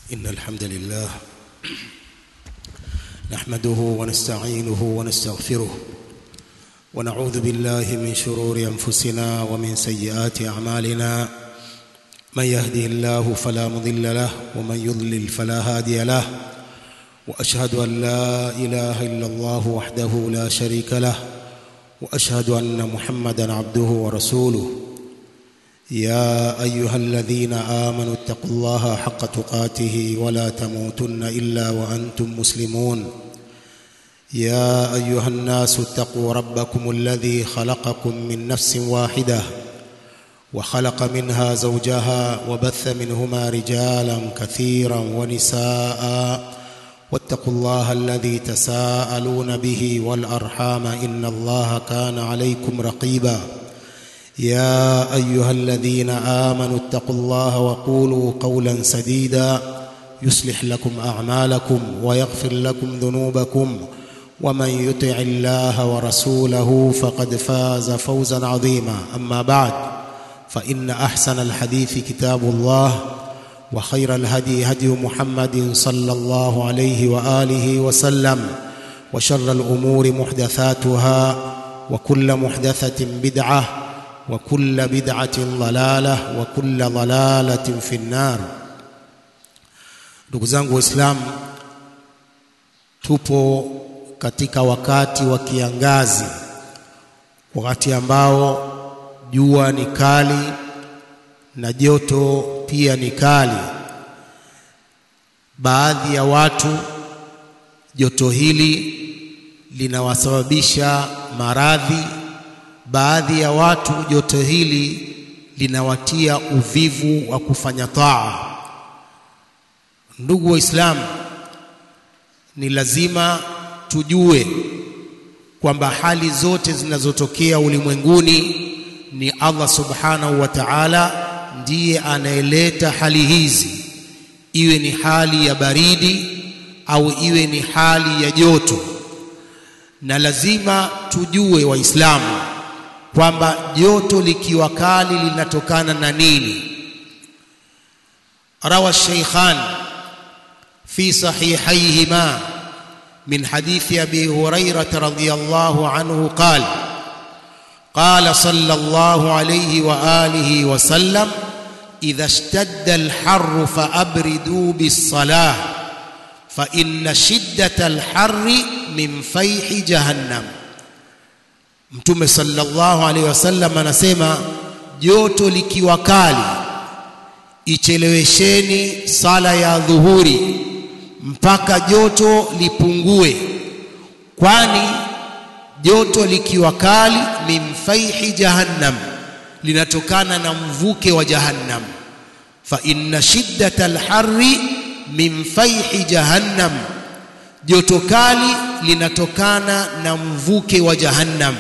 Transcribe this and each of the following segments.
إن الحمد لله نحمده ونستعينه ونستغفره ونعوذ بالله من شرور أنفسنا ومن سيئات أعمالنا من يهده الله فلا مضل له ومن يضلل فلا هادي له وأشهد أن لا إله إلا الله وحده لا شريك له وأشهد أن محمدا عبده ورسوله يا ايها الذين امنوا اتقوا الله حق تقاته ولا تموتن الا وانتم مسلمون يا ايها الناس اتقوا ربكم الذي خلقكم من نفس واحده وخلق منها زوجها وبث منهما رجالا كثيرا ونساء واتقوا الله الذي تساءلون به والارحام ان الله كان عليكم رقيبا يا ايها الذين امنوا اتقوا الله وقولوا قولا سديدا يصلح لكم اعمالكم ويغفر لكم ذنوبكم ومن يطع الله ورسوله فقد فاز فوزا عظيما اما بعد فان احسن الحديث كتاب الله وخير الهدي هدي محمد صلى الله عليه واله وسلم وشر الامور محدثاتها وكل محدثه بدعه وكل بدعة ضلالة وكل ضلالة في النار ndugu zangu waislamu tupo katika wakati wa kiangazi wakati ambao jua ni kali na joto pia ni kali baadhi ya watu joto hili linawasababisha maradhi baadhi ya watu joto hili linawatia uvivu wa kufanya taa ndugu waislamu ni lazima tujue kwamba hali zote zinazotokea ulimwenguni ni Allah subhanahu wa ta'ala ndiye anayeleta hali hizi iwe ni hali ya baridi au iwe ni hali ya joto na lazima tujue waislamu kwamba joto likiwa kali linatokana na nini rawa shaykhan fi sahihayhima min hadithi abi hurairah radhiyallahu anhu qala قال صلى الله عليه واله وسلم اذا اشتد الحر فابردوا بالصلاه فان شده الحر من فيح جهنم Mtume sallallahu alaihi wasallam anasema joto likiwa kali ichelewesheni sala ya dhuhuri mpaka joto lipungue kwani joto likiwa kali min faihi jahannam linatokana na mvuke wa jahannam fa inna shiddata alharri min faihi jahannam joto kali linatokana na mvuke wa jahannam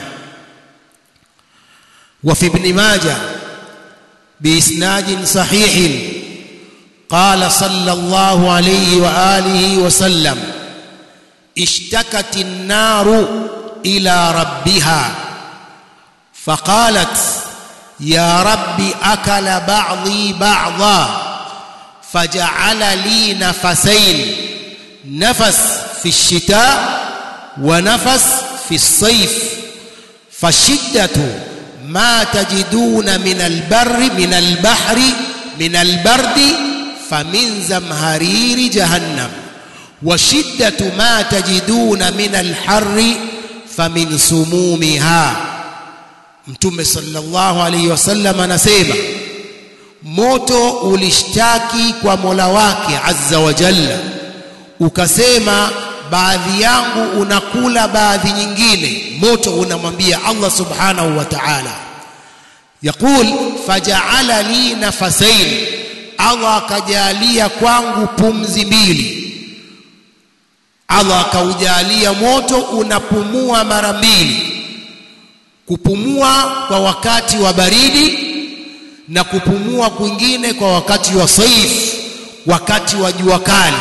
وفي ابن ماجه بإسناد صحيح قال صلى الله عليه وآله وسلم اشتكت النار إلى ربها فقالت يا رب أكل بعضي بعضا فجعل لي نفسين نفس في الشتاء ونفس في الصيف فالشدة ما تجدون من البر من البحر من البرد فمن زمهرير جهنم وشدة ما تجدون من الحر فمن سمومها Mtume sallallahu alaihi wasallam anasema moto ulishtaki kwa Mola wake azza wa jalla ukasema baadhi yangu unakula baadhi nyingine moto unamwambia Allah subhanahu wa ta'ala yaqul faja'ala li nafasain Allah akajalia kwangu pumzi mbili Allah akaujalia moto unapumua mara mbili kupumua kwa wakati wa baridi na kupumua kwingine kwa wakati wa saif wakati wa jua kali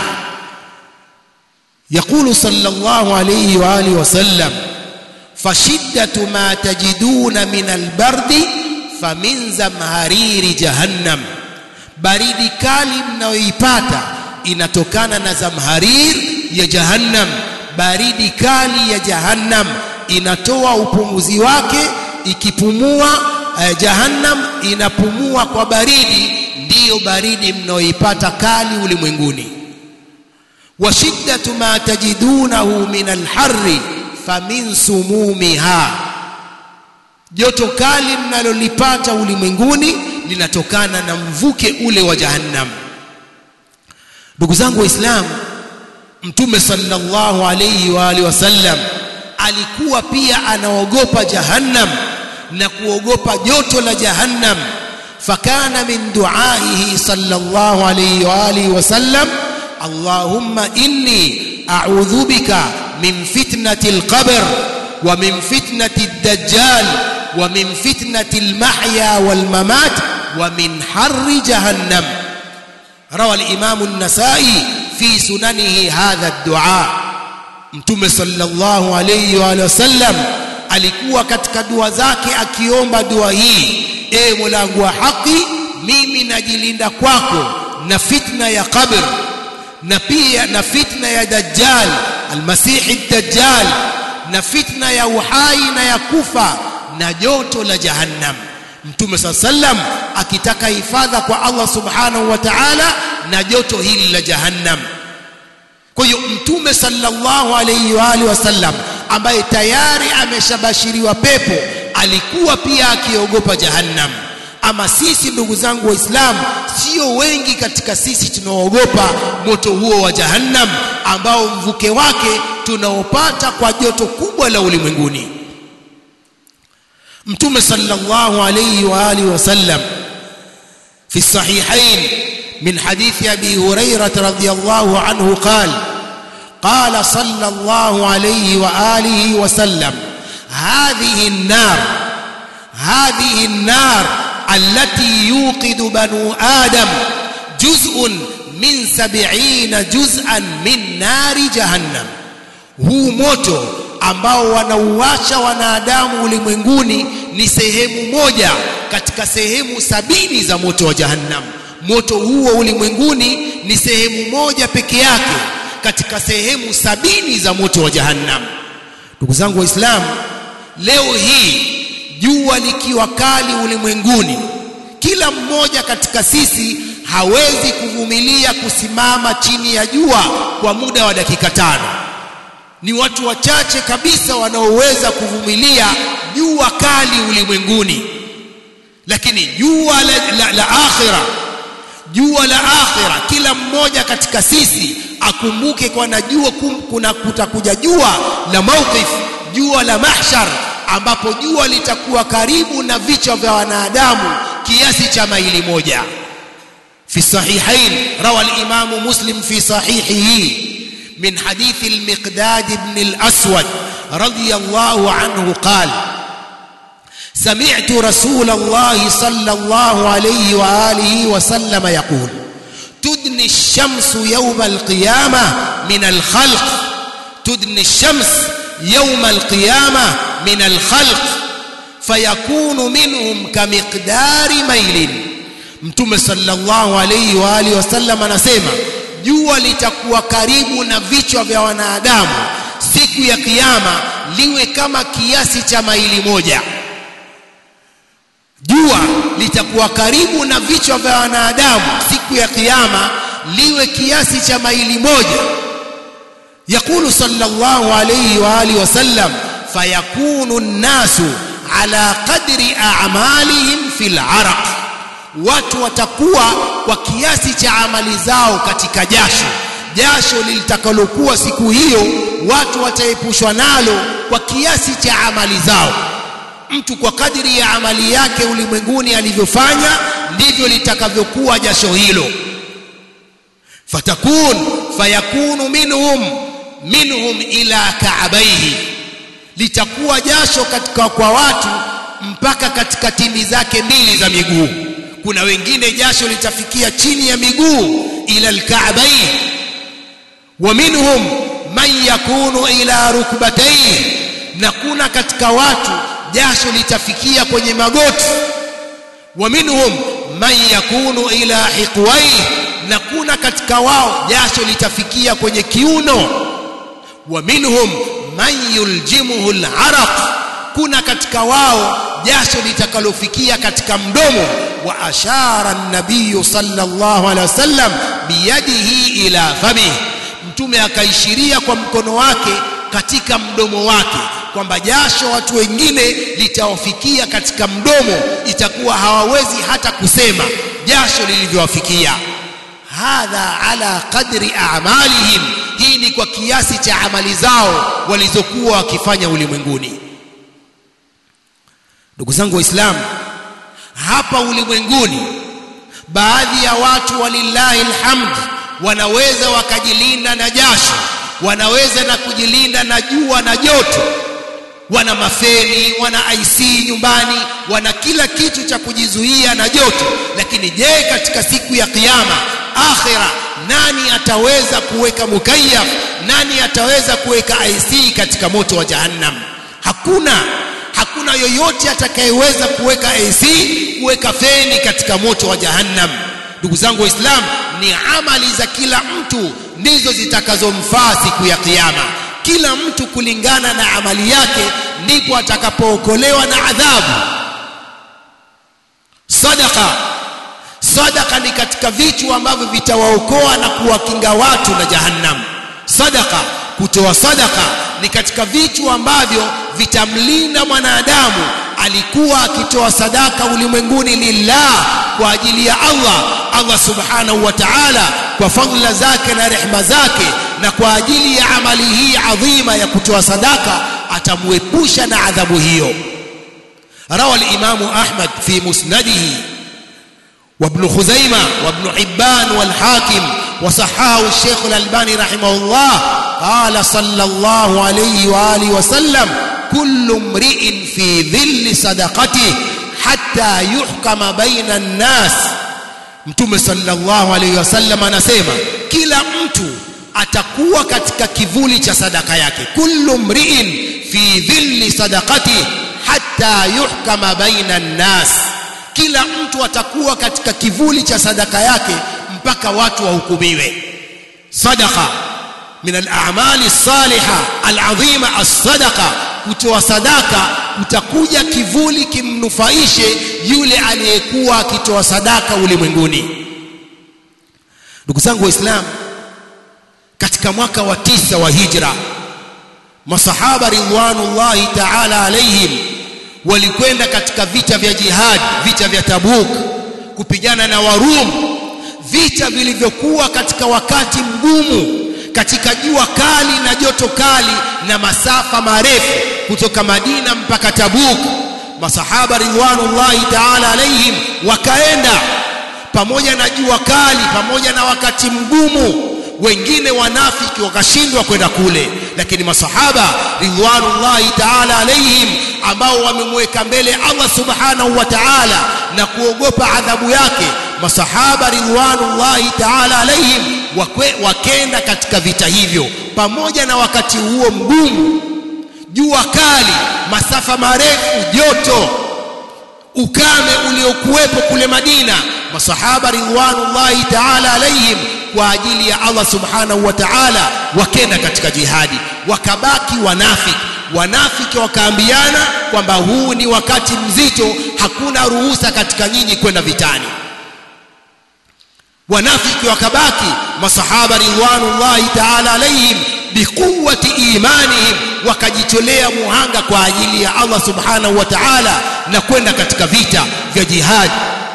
يقول صلى الله عليه واله وسلم فشده ما تجدون من البرد فمن زمهرير جهنم baridi kali mnayoipata inatokana na zamharir ya jahannam baridi kali ya jahannam inatoa upumuzi wake ikipumua eh, jahannam inapumua kwa baridi ndiyo baridi mnaoipata kali ulimwenguni wa shiddatu ma tajidunahu min alharri famin sumumiha joto kali mnalolipata ulimwenguni linatokana na mvuke ule wa jahannam ndugu zangu waislamu mtume sallallahu alayhi wa alihi wasallam alikuwa pia anaogopa jahannam na kuogopa joto la jahannam fakana min duaihi sallallahu alayhi wa alihi wasallam allahumma inni a'udhu bika min fitnati alqabr wa min fitnati ad-dajjal wa min fitnati al-mahya wal-mamat wa min harri jahannam روى الإمام النسائي في سننه هذا الدعاء mtume sallallahu alayhi wa sallam alikuwa katika dua zake akiomba dua hii e mola wangu wa haki mimi najilinda kwako na fitna ya qabr na pia na fitna ya dajjal almasihi dajjal na fitna ya uhai na ya kufa na joto la jahannam mtume saa sallam akitaka hifadha kwa Allah subhanahu wa ta'ala na joto hili la jahannam kwa hiyo mtume sallallahu alayhi wa alihi wasallam ambaye tayari ameshabashiriwa pepo alikuwa pia akiogopa jahannam ama sisi ndugu zangu waislamu sio wengi katika sisi tunaoogopa moto huo wa jahannam ambao mvuke wake tunaopata kwa joto kubwa la ulimwenguni mtume sallallahu alayhi wa alihi wasallam fi sahihain من حديث ابي هريره رضي الله عنه قال قال صلى الله عليه واله وسلم هذه النار هذه النار التي يوقد بنو ادم جزء من سبعين جزءا من نار جهنم huu moto ambao wanauasha wanadamu ulimwenguni ni sehemu moja katika sehemu sabini za moto wa jahannam moto huo ulimwenguni ni sehemu moja peke yake katika sehemu sabini za moto wa jahannam ndugu zangu waislamu leo hii jua likiwa kali ulimwenguni kila mmoja katika sisi hawezi kuvumilia kusimama chini ya jua kwa muda wa dakika tano ni watu wachache kabisa wanaoweza kuvumilia jua kali ulimwenguni lakini jua la, la, la akhira jua la akhira kila mmoja katika sisi akumbuke kwa najua kuna kutakuja jua la mawqif jua la mahshar ambapo jua litakuwa karibu na vichwa vya wanadamu kiasi cha maili moja في الصحيحين روى الإمام مسلم في صحيحه من حديث المقداد بن الأسود رضي الله عنه قال سمعت رسول الله صلى الله عليه وآله وسلم يقول تدني الشمس يوم القيامة من الخلق تدني الشمس يوم القيامة من الخلق فيكون منهم كمقدار ميل mtume sallallahu alayhi wa alihi wasallam anasema jua litakuwa karibu na vichwa vya wanadamu siku ya kiyama liwe kama kiasi cha maili moja jua litakuwa karibu na vichwa vya wanadamu siku ya kiyama liwe kiasi cha maili moja يقول صلى الله عليه واله وسلم فيكون الناس على قدر اعمالهم في العرق watu watakuwa kwa kiasi cha amali zao katika jasho jasho lilitakalokuwa siku hiyo watu wataepushwa nalo kwa kiasi cha amali zao mtu kwa kadiri ya amali yake ulimwenguni alivyofanya ndivyo litakavyokuwa jasho hilo fatakun fayakunu minhum minhum ila kaabaihi litakuwa jasho katika kwa watu mpaka katika timi zake mbili za miguu kuna wengine jasho litafikia chini ya miguu ila alka'bayn wa minhum man yakunu ila rukbatayhi na kuna katika watu jasho litafikia kwenye magoti wa minhum man yakunu ila hiqwayhi na kuna katika wao jasho litafikia kwenye kiuno wa minhum man yuljimuhu al-araq kuna katika wao jasho litakalofikia katika mdomo wa ashara an-nabiy sallallahu alaihi wasallam biyadihi ila famihi mtume akaishiria kwa mkono wake katika mdomo wake kwamba jasho watu wengine litawafikia katika mdomo itakuwa hawawezi hata kusema jasho lilivyowafikia hadha ala qadri a'malihim hii ni kwa kiasi cha amali zao walizokuwa wakifanya ulimwenguni ndugu zangu waislamu hapa ulimwenguni baadhi ya watu walillahi alhamd wanaweza wakajilinda na jasho wanaweza na kujilinda na jua na joto wana mafeni wana IC nyumbani wana kila kitu cha kujizuia na joto lakini je katika siku ya kiyama akhira nani ataweza kuweka mukayyaf nani ataweza kuweka IC katika moto wa jahannam hakuna hakuna yoyote atakayeweza kuweka AC kuweka feni katika moto wa jahannam ndugu zangu waislamu ni amali za kila mtu ndizo zitakazomfaa siku ya kiyama kila mtu kulingana na amali yake ndipo atakapookolewa na adhabu sadaqa sadaqa ni katika vitu ambavyo vitawaokoa na kuwakinga watu na jahannam sadaqa kutoa sadaqa ni katika vitu ambavyo vitamlinda mwanadamu alikuwa akitoa sadaka ulimwenguni lillah kwa ajili ya Allah Allah subhanahu wa ta'ala kwa fadhila zake na rehma zake na kwa ajili ya amali hii adhima ya kutoa sadaka atamwepusha na adhabu hiyo روى الإمام أحمد في مسنده وابن خزيمة وابن حبان والحاكم وصححه الشيخ الألباني رحمه الله قال صلى الله عليه وآله وسلم كل امرئ في ظل صدقته حتى يحكم بين الناس mtume sallallahu alayhi wasallam anasema kila mtu atakuwa katika kivuli cha sadaka yake kullu mri'in fi dhilli sadaqati hatta yuhkama baina an-nas kila mtu atakuwa katika kivuli cha sadaka yake mpaka watu wahukumiwe sadaqa min al-a'mali as-salihah al-'azima as-sadaqa kutoa sadaka utakuja kivuli kimnufaishe yule aliyekuwa akitoa sadaka ulimwenguni ndugu zangu waislamu katika mwaka wa tisa wa hijra masahaba ridwanullahi ta'ala alaihim walikwenda katika vita vya jihad vita vya tabuk kupigana na warum vita vilivyokuwa katika wakati mgumu katika jua kali na joto kali na masafa marefu kutoka Madina mpaka Tabuk masahaba ridwanullahi ta'ala alaihim wakaenda pamoja na jua kali pamoja na wakati mgumu wengine wanafiki wakashindwa kwenda kule lakini masahaba ridwanullahi ta'ala alaihim ambao wamemweka mbele Allah subhanahu wa ta'ala na kuogopa adhabu yake masahaba ridwanullahi ta'ala alaihim wakenda katika vita hivyo pamoja na wakati huo mgumu jua kali masafa marefu joto ukame uliokuwepo kule Madina masahaba ridwanullahi ta'ala alaihim kwa ajili ya Allah subhanahu wa ta'ala wakenda katika jihadi wakabaki wanafiki wanafiki wakaambiana kwamba huu ni wakati mzito hakuna ruhusa katika nyinyi kwenda vitani wanafiki wakabaki masahaba ridwanullahi ta'ala alaihim biquwwati imanihim wakajitolea muhanga kwa ajili ya Allah subhanahu wa ta'ala na kwenda katika vita vya jihad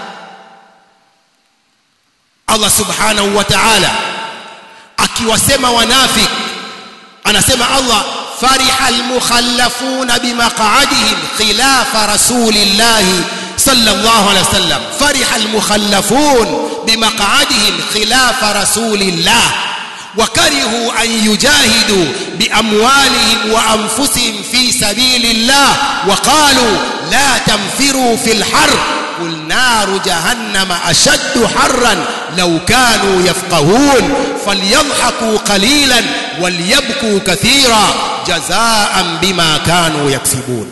Allah subhanahu wa ta'ala akiwasema wanafik anasema Allah fariha almukhallafuna bimaq'adihim khilafa rasulillahi sallallahu alayhi wasallam fariha almukhallafun bimaq'adihim khilafa rasulillah وكرهوا أن يجاهدوا بأموالهم وأنفسهم في سبيل الله وقالوا لا تنفروا في الحر قل نار جهنم أشد حرا لو كانوا يفقهون فليضحكوا قليلا وليبكوا كثيرا جزاء بما كانوا يكسبون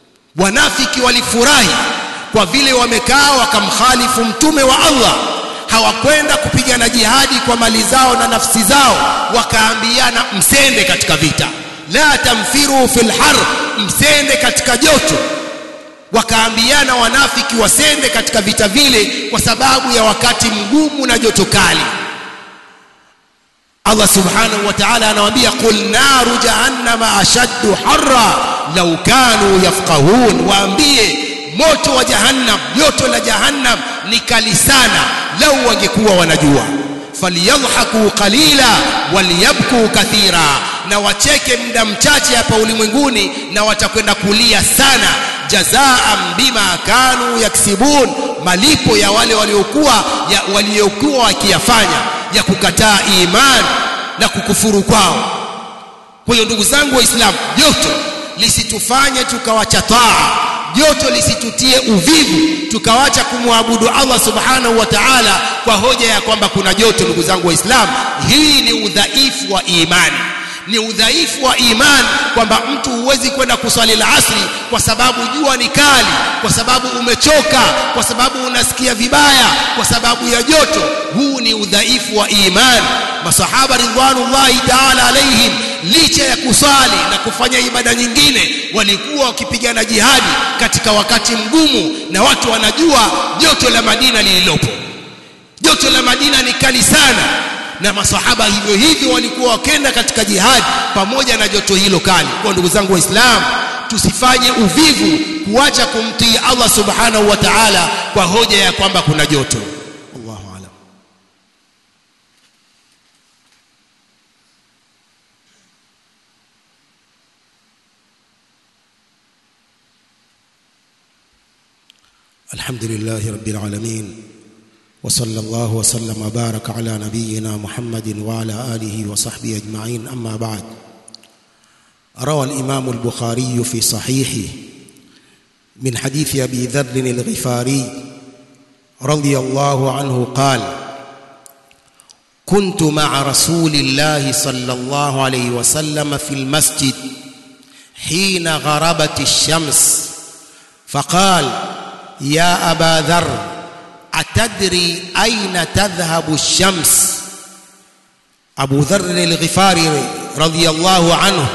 wanafiki walifurahi kwa vile wamekaa wakamkhalifu mtume wa Allah hawakwenda kupigana jihadi kwa mali zao na nafsi zao wakaambiana msende katika vita la tamfiru fil har msende katika joto wakaambiana wanafiki wasende katika vita vile kwa sababu ya wakati mgumu na joto kali Allah subhanahu wa ta'ala anawaambia qul naru jahannama ashaddu harra law kanu yafqahun waambie moto wa jahannam joto la jahannam ni kali sana lau wangekuwa wanajua falyadhaku qalila walyabku kathira na wacheke muda mchache hapa ulimwenguni na watakwenda kulia sana jazaan bima kanu yaksibun malipo ya wale waliokuwa ya waliokuwa wakiyafanya ya kukataa iman na kukufuru kwao kwa hiyo ndugu zangu waislamu joto lisitufanye tukawacha taa joto lisitutie uvivu tukawacha kumwabudu Allah subhanahu wa ta'ala kwa hoja ya kwamba kuna joto ndugu zangu waislamu hii ni udhaifu wa imani ni udhaifu wa imani kwamba mtu huwezi kwenda kuswali la asri kwa sababu jua ni kali kwa sababu umechoka kwa sababu unasikia vibaya kwa sababu ya joto huu ni udhaifu wa imani masahaba ridwanullahi ta'ala alaihim licha ya kusali na kufanya ibada nyingine walikuwa wakipigana jihadi katika wakati mgumu na watu wanajua joto la Madina lililopo joto la Madina ni kali sana na masahaba hivyo hivyo walikuwa wakenda katika jihadi pamoja na joto hilo kali kwa ndugu zangu waislamu tusifanye uvivu kuacha kumtii Allah subhanahu wa ta'ala kwa hoja ya kwamba kuna joto Allahu a'lam الحمد لله رب العالمين وصلى الله وسلم وبارك على نبينا محمد وعلى اله وصحبه اجمعين اما بعد روى الامام البخاري في صحيحه من حديث ابي ذر الغفاري رضي الله عنه قال كنت مع رسول الله صلى الله عليه وسلم في المسجد حين غربت الشمس فقال يا ابا ذر atadri aina tadhhabu shams Abu Dharr al-Ghifari radhiyallahu anhu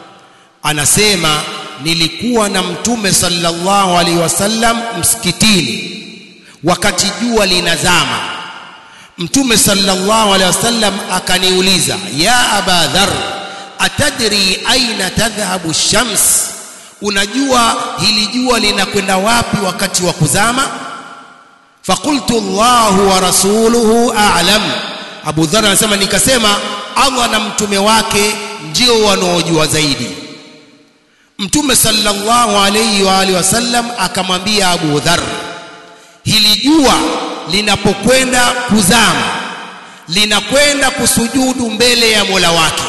anasema nilikuwa na mtume sallallahu alaihi wasallam msikitini wakati jua linazama mtume sallallahu alaihi wasallam akaniuliza ya aba dhar atadri aina tadhhabu shams unajua hili jua linakwenda wapi wakati wa kuzama فقلت الله ورسوله اعلم Abu Dharr anasema nikasema Allah na mtume wake ndio wanaojua zaidi Mtume sallallahu alayhi wa alihi wasallam akamwambia Abu Dharr hili jua linapokwenda kuzama linakwenda kusujudu mbele ya Mola wake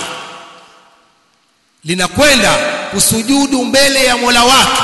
linakwenda kusujudu mbele ya Mola wake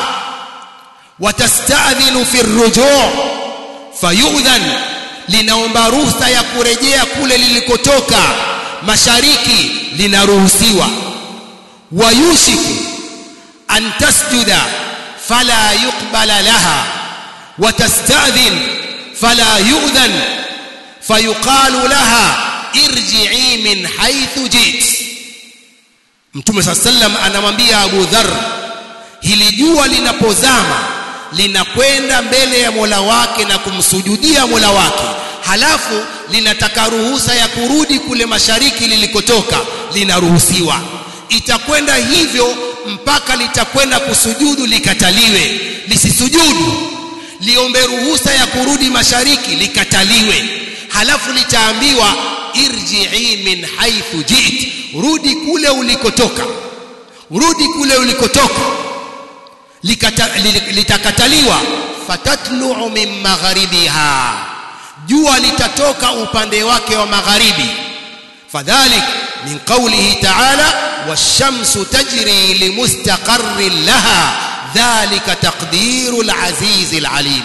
watastadhinu fi rujuu fayudhan linaomba ruhusa ya kurejea kule lilikotoka mashariki linaruhusiwa wayushiku an tasjuda fala yuqbala laha watastadhin fala yu'dhan fayuqalu laha irji'i min haythu jit Mtume sallam anamwambia Abu Dharr hili jua linapozama linakwenda mbele ya Mola wake na kumsujudia Mola wake halafu linataka ruhusa ya kurudi kule mashariki lilikotoka linaruhusiwa itakwenda hivyo mpaka litakwenda kusujudu likataliwe lisisujudu liombe ruhusa ya kurudi mashariki likataliwe halafu litaambiwa irji'i min haythu jit rudi kule ulikotoka rudi kule ulikotoka Likata, litakataliwa fatatlu'u min magharibiha jua litatoka upande wake wa magharibi fadhalik min qawlihi ta'ala wash-shamsu tajri limustaqarrin laha dhalika taqdiru al-aziz al-alim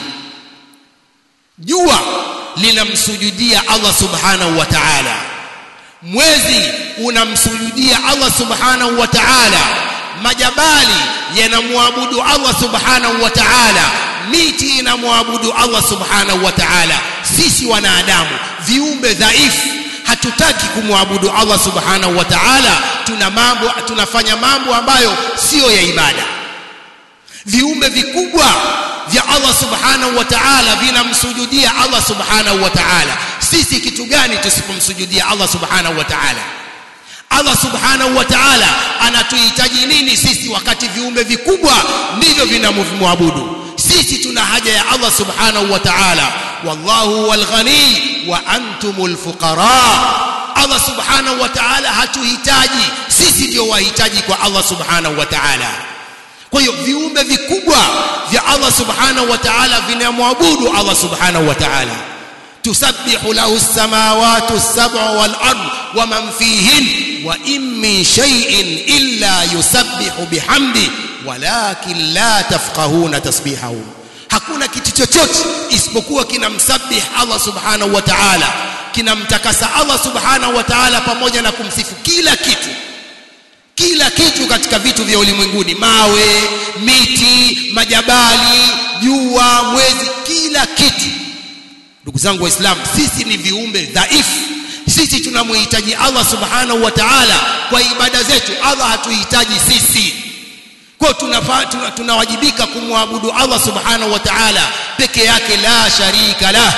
jua linamsujudia Allah subhanahu wa ta'ala mwezi unamsujudia Allah subhanahu wa ta'ala majabali yanamwabudu Allah subhanahu wa ta'ala miti inamwabudu Allah subhanahu wa ta'ala sisi wanadamu viumbe dhaifu hatutaki kumwabudu Allah subhanahu wa ta'ala tuna mambo tunafanya mambo ambayo sio ya ibada viumbe vikubwa vya Allah subhanahu wa ta'ala vinamsujudia Allah subhanahu wa ta'ala sisi kitu gani tusipomsujudia Allah subhanahu wa ta'ala Allah subhanahu wa ta'ala anatuhitaji nini sisi wakati viumbe vikubwa ndivyo vinamwabudu sisi tuna haja ya Allah subhanahu wa ta'ala wallahu wal ghani wa antumul fuqara Allah subhanahu wa ta'ala hatuhitaji sisi ndio wahitaji kwa Allah subhanahu wa ta'ala kwa hiyo viumbe vikubwa vya Allah subhanahu wa ta'ala vinamwabudu Allah subhanahu wa ta'ala tusabbihu lahu as-samawati as-sab'u wal ard wa man fihin wa in min shay'in illa yusabbihu bihamdi walakin la tafqahuna tasbihahum hakuna kitu chochote isipokuwa kinamsabih Allah subhanahu wa ta'ala kinamtakasa Allah subhanahu wa ta'ala pamoja na kumsifu kila kitu kila kitu katika vitu vya ulimwenguni mawe miti majabali jua mwezi kila kitu ndugu zangu waislamu sisi ni viumbe dhaifu sisi tunamhitaji Allah subhanahu wa ta'ala kwa ibada zetu Allah hatuhitaji sisi kwa tunawajibika tuna, tuna kumwabudu Allah subhanahu wa ta'ala peke yake la sharika lah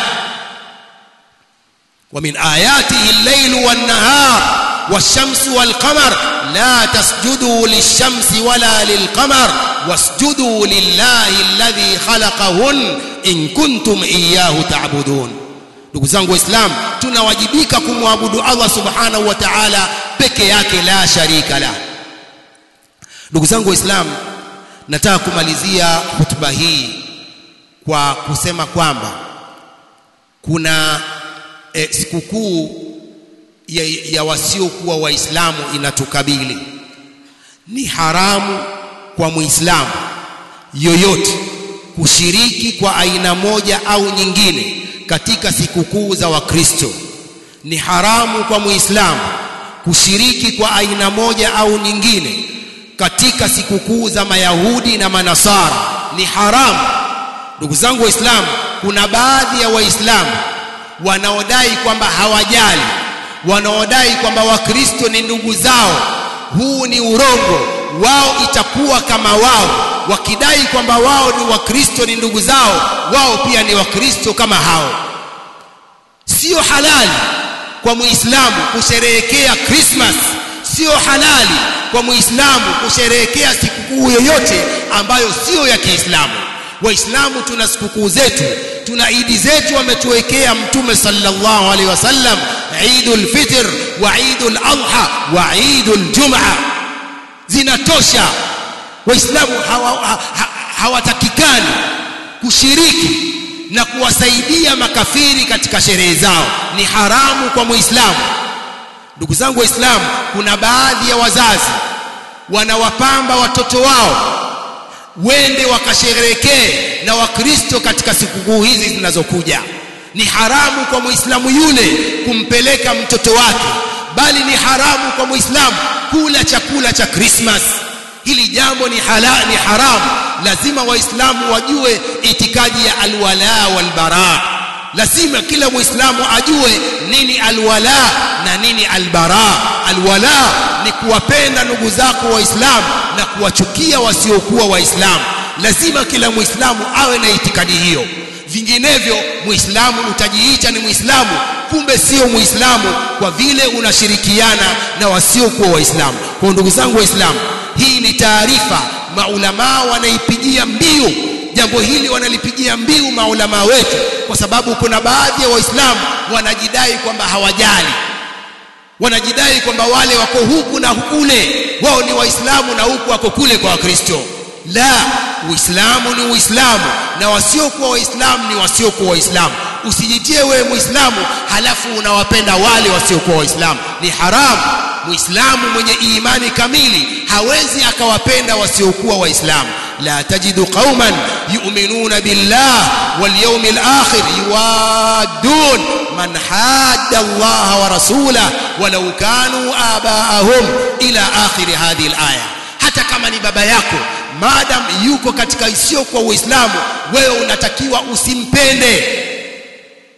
wa min ayatihi al-layl wan-nahar والشمس والقمر لا تسجدوا للشمس ولا للقمر واسجدوا لله الذي خلقهن إن كنتم إياه تعبدون ndugu zangu waislamu tunawajibika kumwabudu Allah subhanahu wa ta'ala peke yake la sharika la ndugu zangu waislamu nataka kumalizia hutuba hii kwa kusema kwamba kuna e, sikukuu ya, ya wasiokuwa waislamu inatukabili ni haramu kwa muislamu yoyote kushiriki kwa aina moja au nyingine katika sikukuu za wakristo ni haramu kwa muislamu kushiriki kwa aina moja au nyingine katika sikukuu za mayahudi na manasara ni haramu ndugu zangu waislamu kuna baadhi ya waislamu wanaodai kwamba hawajali wanaodai kwamba wakristo ni ndugu zao huu ni urongo wao itakuwa kama wao wakidai kwamba wao ni wakristo ni ndugu zao wao pia ni wakristo kama hao sio halali kwa muislamu kusherehekea Christmas sio halali kwa muislamu kusherehekea sikukuu yoyote ambayo sio ya Kiislamu waislamu tuna sikukuu zetu tuna idi zetu ametuwekea mtume sallallahu alaihi wasallam Eidul Fitr wa Eidul Adha wa Eidul Jumaa zinatosha waislamu hawatakikani hawa, hawa kushiriki na kuwasaidia makafiri katika sherehe zao ni haramu kwa muislamu ndugu zangu waislamu kuna baadhi ya wazazi wanawapamba watoto wao wende wakasherekee na wakristo katika sikukuu hizi zinazokuja ni haramu kwa muislamu yule kumpeleka mtoto wake bali ni haramu kwa muislamu kula chakula cha Christmas hili jambo ni hala, ni haramu lazima waislamu wajue itikadi ya alwala walbara lazima kila muislamu ajue nini alwala na nini albara alwala ni kuwapenda ndugu zako waislamu na kuwachukia wasiokuwa waislamu lazima kila muislamu awe na itikadi hiyo vinginevyo muislamu utajiita ni muislamu kumbe sio muislamu kwa vile unashirikiana na wasiokuwa waislamu kwa ndugu zangu waislamu hii ni taarifa maulamaa wanaipigia mbiu jambo hili wanalipigia mbiu maulamaa wetu kwa sababu kuna baadhi ya waislamu wanajidai kwamba hawajali wanajidai kwamba wale wako huku na kule wao ni waislamu na huku wako kule kwa wakristo la uislamu ni uislamu na wasiokuwa waislamu ni wasiokuwa waislamu usijitie wewe muislamu halafu unawapenda wale wasiokuwa waislamu ni haramu muislamu mwenye imani kamili hawezi akawapenda wasiokuwa waislamu la tajidu qauman yu'minuna billah wal yawmil akhir yuwaddun man hadda Allah wa rasulahu walau kanu abaahum ila akhir hadhihi al-aya hata kama ni baba yako madam yuko katika isiyo kwa uislamu wewe unatakiwa usimpende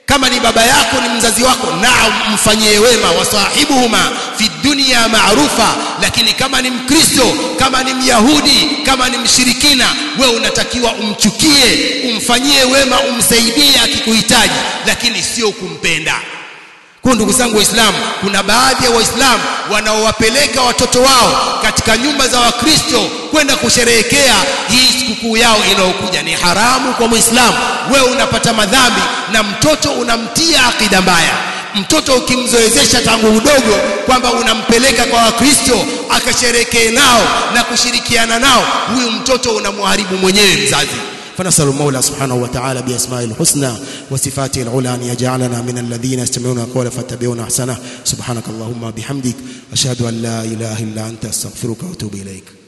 kama ni baba yako ni mzazi wako naam mfanyie wema wasahibuhuma fi dunya maarufa lakini kama ni mkristo kama ni myahudi kama ni mshirikina wewe unatakiwa umchukie umfanyie wema umsaidie akikuhitaji lakini sio kumpenda kwa ndugu zangu waislamu kuna baadhi ya waislamu wanaowapeleka watoto wao katika nyumba za wakristo kwenda kusherehekea hii sikukuu yao inayokuja ni haramu kwa muislamu wewe unapata madhambi na mtoto unamtia akida mbaya mtoto ukimzoezesha tangu udogo kwamba unampeleka kwa wakristo akasherekee nao na kushirikiana nao huyu mtoto unamharibu mwenyewe mzazi فنسأل المولى سبحانه وتعالى بأسمائه الحسنى وصفاته العلى أن يجعلنا من الذين يستمعون القول فاتبعون أحسنه سبحانك اللهم بحمدك أشهد أن لا إله إلا أنت أستغفرك وأتوب إليك